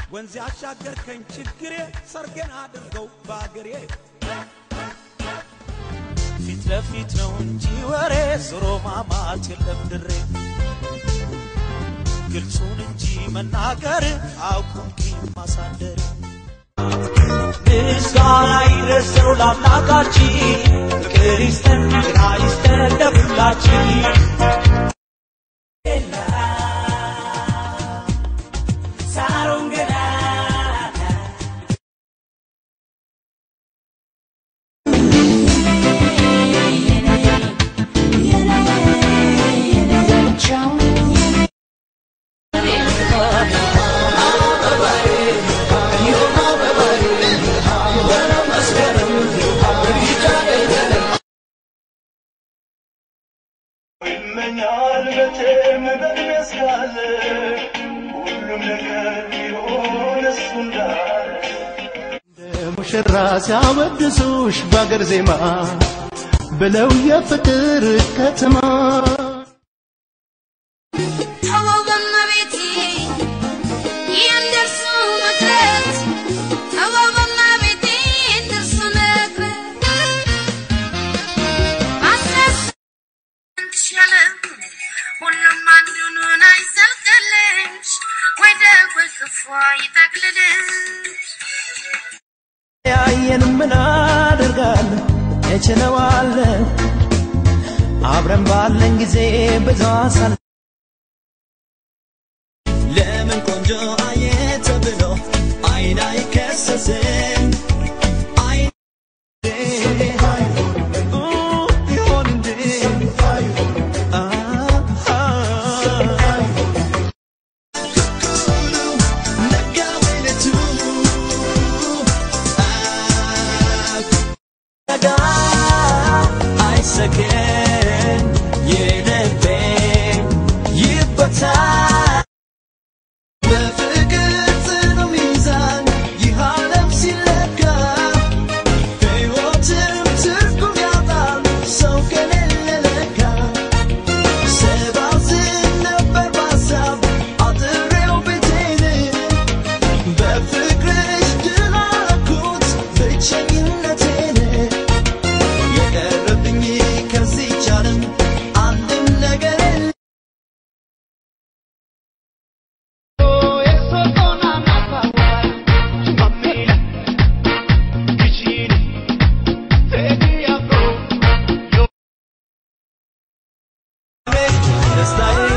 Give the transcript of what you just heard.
ወንዝ ያሻገርከኝ ችግሬ ሰርገን አድርገው በአገሬ ፊት ለፊት ነው እንጂ ወሬ ዞሮ ማማት የለም ድሬ ግልጹን እንጂ መናገር አቁምኪኝ ማሳደር ምስጋና ይድረሰው ለአምላካችን ፍቅር ይስጠን ጤና ይስጠን ለሁላችን ሳሮን ገና ይመኛል መቼም በሚያስካለ ሁሉም ነገር ቢሆን እሱ እንዳለ ሙሽራ ሲያወድሱሽ በአገር ዜማ ብለው የፍቅር ከተማ ተዋበና ቤቴ የእንደርሱ መቅረት ተዋበና ቤቴ የእንደርሱ መቅረት ማስረስ እንትሻለ ሁሉም አንዱን አይሰልቅልሽ ወይ ደግ ወይ ክፉ ይጠቅልልሽ ያየን ምን አደርጋለሁ እችለዋለሁ አብረን ባለን ጊዜ ብዙ አሳል ለምን ቆንጆ አየ ተብሎ አይን አይከሰስም አይን ይሆን እንዴ ነጋ ወይነቱ ነጋ አይሰከን የልቤ ይበታ በፍቅር ጽኑ ሚዛን ይህ ዓለም ሲለካ ሕይወትም ትርጉም ያጣል ሰው ከሌለ ለካ ሰባዝን ነበር በሀሳብ አጥሬው ቤቴን በፍቅርሽ ድል አደረኩት ብቸኝነቴን የቀረብኝ ከዚህች ዓለም አንድም ነገር የለም ደስታዬ